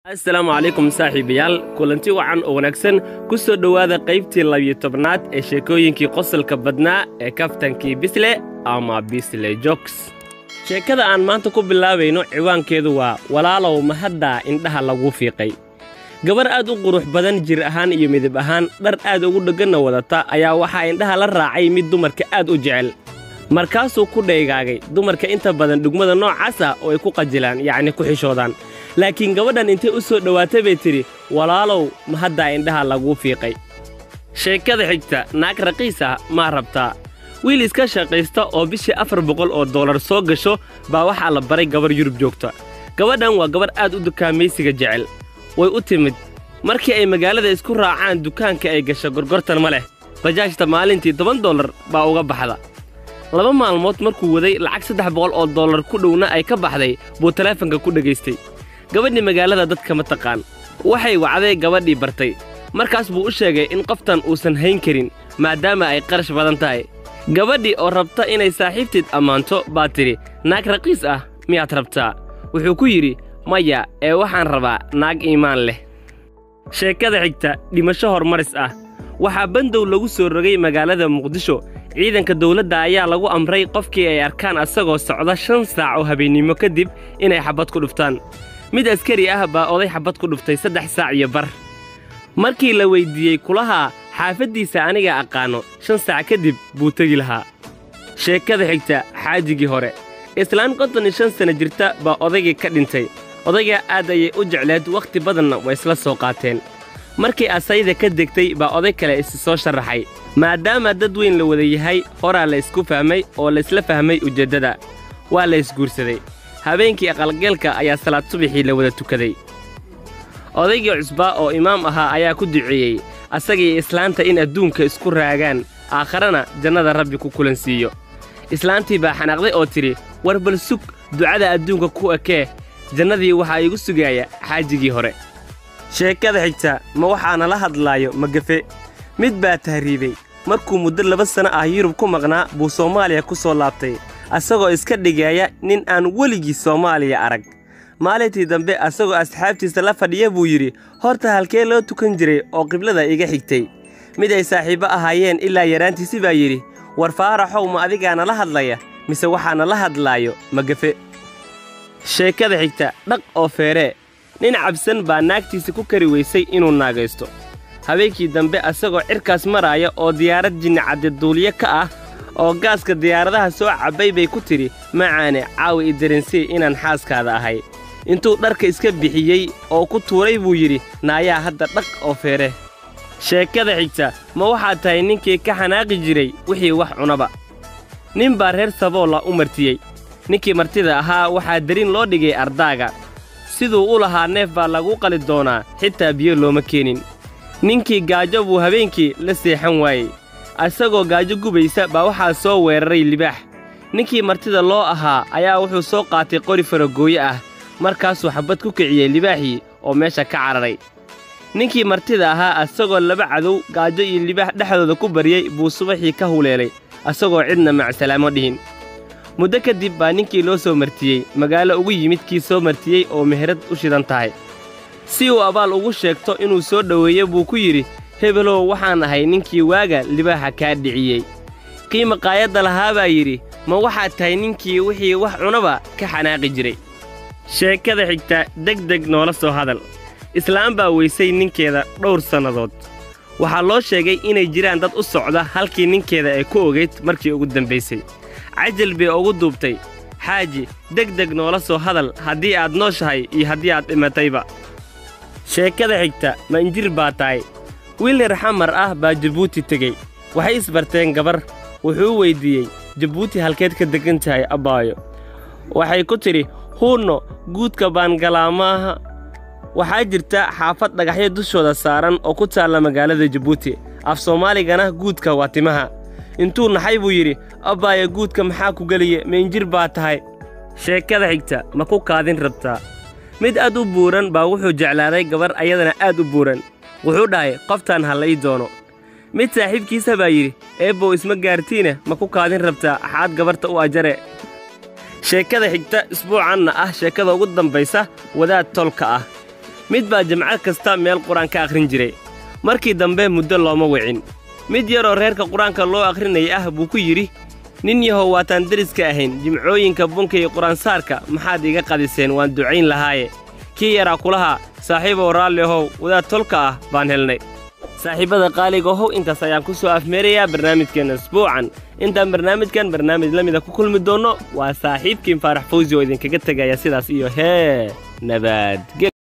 assalaamu calaykum saaxiibayaal kulanti wacan oo wanaagsan ku soo dhowaada qaybtii labiyo tobnaad ee sheekooyinkii qosolka badnaa ee kaftankii bisle ama bisle jogs sheekada aan maanta ku bilaabayno ciwaankeedu waa walaalow mahaddaa indhaha lagu fiiqay gabar aad u qurux badan jir ahaan iyo midab ahaan dhar aad ugu dhegganna wadata ayaa waxaa indhaha la raacay mid dumarka aad u jecel markaasuu ku dhaygaagay dumarka inta badan dhugmada noocaas ah oo ay ku qajilaan yacni ku xishoodaan laakiin gabadhan intay u soo dhowaatay bay tidhi walaalow mahaddaa indhaha laguu fiiqay sheekada xigta naag raqiis ah maa rabtaa wiil iska shaqaysta oo bishii afar boqol oo dollar soo gasho baa waxaa la baray gabar yurub joogta gabadhan waa gabar aad u dukaamaysiga jecel way u timid markii ay magaalada isku raacaan dukaanka ay gasho gorgortan ma leh bajaajta maalintii toban dollar baa uga baxda laba maalmood markuu waday lacag saddex boqol oo dollar ku dhowna ay ka baxday buu taleefanka ku dhegaystay gabadhii magaalada dadka ma taqaan waxay wacday gabadhii bartay markaas buu u sheegay in qoftan uusan hayn karin maadaama ay qarash badan tahay gabadhii oo rabta inay saaxiibteed ammaanto baa tidhi naag raqiis ah miyaad rabtaa wuxuu ku yidhi maya ee waxaan rabaa naag iimaan leh sheekada xigta dhimasho hormaris ah waxaa bandow lagu soo rogay magaalada muqdisho ciidanka dawladda ayaa lagu amray qofkii ay arkaan asagoo socda shan saac oo habeennimo kadib inay xabbad ku dhuftaan mid askari ah baa oday xabbad ku dhuftay saddex saac iyo bar markii la weyddiiyey kulahaa xaafaddiisa aniga aqaanno shan saac kadib buu tegi lahaa sheekada xigta xaajigii hore islaan konton iyo shan sana jirta baa odaygii ka dhintay odaygaa aad ayay u jecleed wakhti badanna way isla soo qaateen markii asayda ka degtay baa oday kale isi soo sharaxay maadaama dad weyn la wada yahay horaa la ysku fahmay oo laysla fahmay ujeeddada waa la ysguursaday habeenkii aqalgeelka ayaa salaad subaxii la wada tukaday odaygii cusbaa oo imaam ahaa ayaa ku duceeyey asagii islaanta in adduunka isku raagaan aakharana jannada rabbi ku kulansiiyo islaantii baa xanaaqday oo tidhi war bal sug ducada adduunka ku ekee jannadii waxaa iigu sugaaya xaajigii hore sheekada xigta ma waxaana la hadlaayo magafe mid baa tahriibey markuu muddo laba sanno ah yurub ku maqnaa buu soomaaliya ku soo laabtay asagoo iska dhigeeya nin aan weligii soomaaliya arag maalintii dambe asagoo asxaabtiisa la fadhiya buu yidhi horta halkee loo tukan jiray oo qiblada iga xigtay mid ay saaxiibbo ahaayeen ilaa yaraantiisi baa yidhi war faaraxow ma adigaana la hadlaya mise waxaana la hadlaayo magafe sheekada xigta dhaq oo feeree nin cabsan baa naagtiisa ku kari weysay inuu naagaysto habeenkii dambe asagoo cirkaas maraaya oo diyaarad jinnacadde duuliye ka ah oo gaaska diyaaradaha soo cabbay bay ku tidhi macaane caawi i dareensii inaan xaaskaada ahay intuu dharka iska bixiyey oo ku tuuray buu yidhi naayaa hadda dhaq oo feere sheekada xigta ma waxaad tahay ninkii ka xanaaqi jiray wixii wax cunaba nin baa reer saboola u martiyey ninkii martida ahaa waxaa darin loo dhigay ardaaga siduu u lahaa neef baa lagu qali doonaa xitaa biyo looma keenin ninkii gaajo buu habeenkii la seexan waayey asagoo gaajo gubaysa baa waxaa soo weeraray libaax ninkii martida loo ahaa ayaa wuxuu soo qaatay qori faragooye ah markaasuu xabbad ku kiciyey libaaxii oo meesha ka cararay ninkii martida ahaa asagoo laba cadow gaajo iyo libaax dhexdooda ku baryey buu subaxii ka huleelay asagoo cidna macsalaamo dhihin muddo kadib baa ninkii loo soo martiyey magaalo ugu yimid kii soo martiyey oo meherad u shidan tahay si uu abaal ugu sheegto inuu soo dhoweeyo buu ku yidhi hebelow waxaan ahay ninkii waaga libaaxa kaa dhiciyey kii maqaayadda lahaa baa yidhi ma waxaad tahay ninkii wixii wax cunaba ka xanaaqi jiray sheekada xigta degdeg noola soo hadal islaam baa weysay ninkeeda dhowr sannadood waxaa loo sheegay inay jiraan dad u socda halkii ninkeeda ay ku ogayd markii ugu dambaysay cajal bay ugu duubtay xaaji degdeg noola soo hadal haddii aad nooshahay iyo haddii aad dhimatayba sheekada xigta ma injir baa tahay wiil reer xamar ah baa jabuuti tegey waxay isbarteen gabar wuxuu u weyddiiyey jabuuti halkeed ka degan tahay abbaayo waxay ku tidhi huunno guudka baan galaa maaha waxaa jirta xaafad dhagaxyo dushooda saaran oo ku taalla magaalada jabuuti af soomaaligana guudka waa timaha intuu naxay buu yidhi abbaayo guudka maxaa ku geliye ma injir baa tahay sheekada xigta ma ku kaadin rabtaa mid aad u buuran baa wuxuu jeclaaday gabar ayadana aad u buuran wuxuu dhahay qoftaan ha la ii doono mid saaxiibkiisa baa yidhi eebbow isma gaartiine ma ku kaadin rabtaa axaad gabarta u ajare sheekada xigta isbuucanna ah sheekada ugu dambaysa wadaad tolka ah mid baa jimco kasta meel qur-aan ka akhrin jiray markii dambe muddo looma wicin mid yaroo reerka qur-aanka loo akhrinaya ah buu ku yidhi nin yahow waataan deriska ahayn jimcooyinka bunka iyo qur-aansaarka maxaad iga qadiseen waan ducayn lahaaye kii yaraa kulahaa saaxiibow raalli ahow wadaad tolka ah baan helnay saaxiibbada qaaliga ohow intaas ayaan ku soo afmeerayaa barnaamijkeenna isbuucan intaan barnaamijkan barnaamij la mida ku kulmi doonno waa saaxiibkiin faarax fawsi oo idinkaga tegaya sidaas iyo hee nabadgel